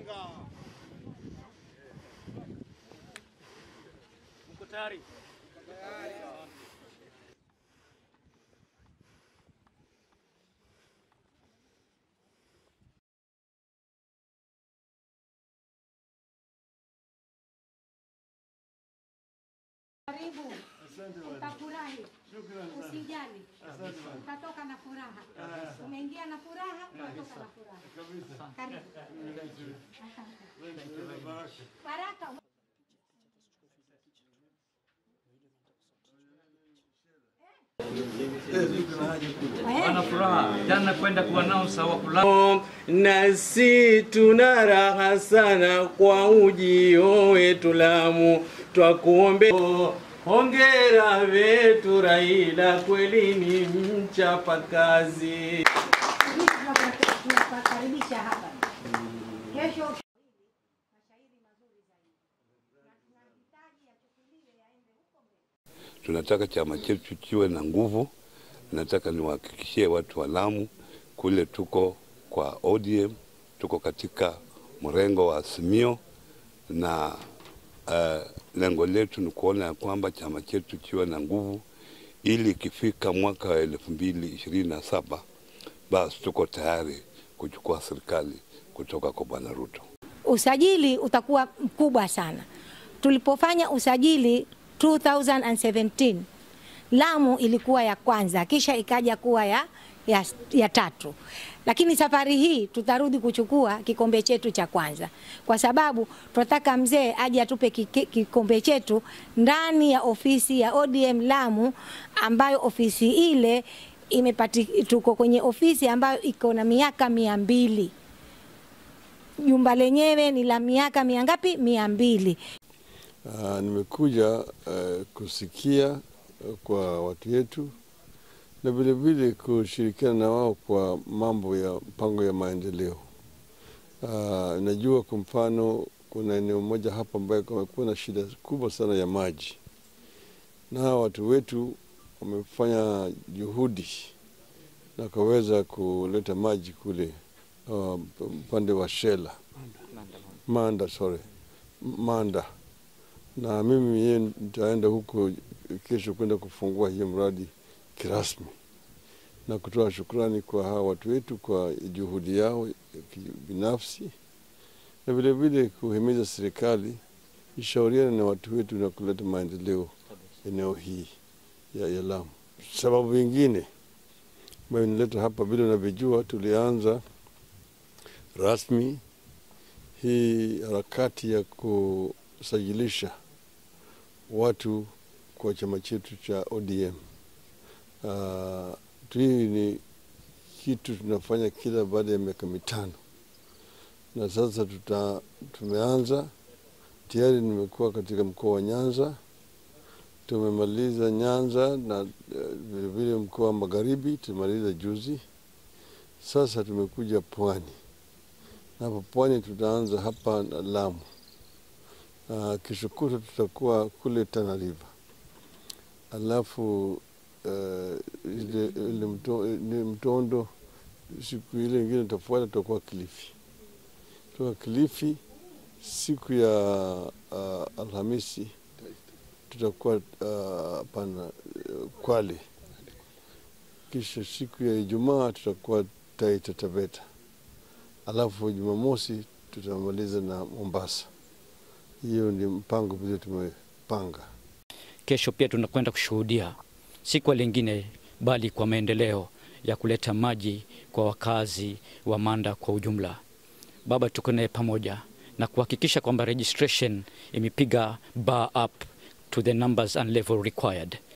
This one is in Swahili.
Mko tayari? Karibu, utafurahi, usijali, utatoka na furaha. Umeingia na furaha, utatoka na furaha. Karibu. Baraka. Wana furaha jana kwenda kuannounce wa kulala nasi tuna raha sana kwa ujio wetu Lamu, twakuombe hongera wetu Raila, kweli ni mchapakazi. Sisi tunapa- tunapakaribisha hapa. Kesho mashairi mazuri zaidi. Na tunahitaji yachukuliwe yaende huko mbele. Tunataka chama chetu kiwe na nguvu. Nataka niwahakikishie watu wa Lamu kule tuko kwa ODM, tuko katika mrengo wa Azimio na uh, lengo letu ni kuona ya kwamba chama chetu kiwe na nguvu ili ikifika mwaka wa elfu mbili ishirini na saba basi tuko tayari kuchukua serikali kutoka kwa Bwana Ruto. usajili utakuwa mkubwa sana. Tulipofanya usajili 2017 Lamu ilikuwa ya kwanza, kisha ikaja kuwa ya, ya, ya tatu, lakini safari hii tutarudi kuchukua kikombe chetu cha kwanza, kwa sababu tunataka mzee aje atupe kike- kikombe chetu ndani ya ofisi ya ODM Lamu, ambayo ofisi ile imepati, tuko kwenye ofisi ambayo iko na miaka mia mbili jumba lenyewe ni la miaka mia ngapi? Mia mbili. Uh, nimekuja uh, kusikia uh, kwa watu wetu na vilevile kushirikiana na wao kwa mambo ya mpango ya maendeleo. Uh, najua kwa mfano kuna eneo moja hapa ambayo kumekuwa na shida kubwa sana ya maji, na hawa watu wetu wamefanya juhudi na wakaweza kuleta maji kule uh, upande wa Shela Manda, sorry, Manda na mimi mwenyewe nitaenda huko kesho kwenda kufungua hiyo mradi kirasmi na kutoa shukrani kwa hawa watu wetu kwa juhudi yao ya binafsi na vilevile kuhimiza serikali ishauriane na watu wetu na kuleta maendeleo eneo hii ya, ya Lamu. Sababu nyingine ambayo inaleta hapa, vile unavyojua, tulianza rasmi hii harakati ya kusajilisha watu kwa chama chetu cha ODM. Uh, hii ni kitu tunafanya kila baada ya miaka mitano, na sasa tuta, tumeanza tayari. Nimekuwa katika mkoa wa Nyanza, tumemaliza Nyanza na vilevile uh, mkoa wa Magharibi tumemaliza juzi. Sasa tumekuja Pwani na hapa Pwani tutaanza hapa na Lamu. Uh, kesho kutwa tutakuwa kule Tana River, alafu uh, ile, ile mto, ile Mtondo, siku ile ingine tutafuata tutakuwa Kilifi. Toka Kilifi siku ya uh, Alhamisi tutakuwa uh, pana uh, Kwale, kisha siku ya Ijumaa tutakuwa Taita Taveta, alafu Jumamosi tutamaliza na Mombasa. Hiyo ni mpango vile tumepanga. Kesho pia tunakwenda kushuhudia si kwa lingine bali kwa maendeleo ya kuleta maji kwa wakazi wa Manda kwa ujumla. Baba, tuko naye pamoja na kuhakikisha kwamba registration imepiga bar up to the numbers and level required.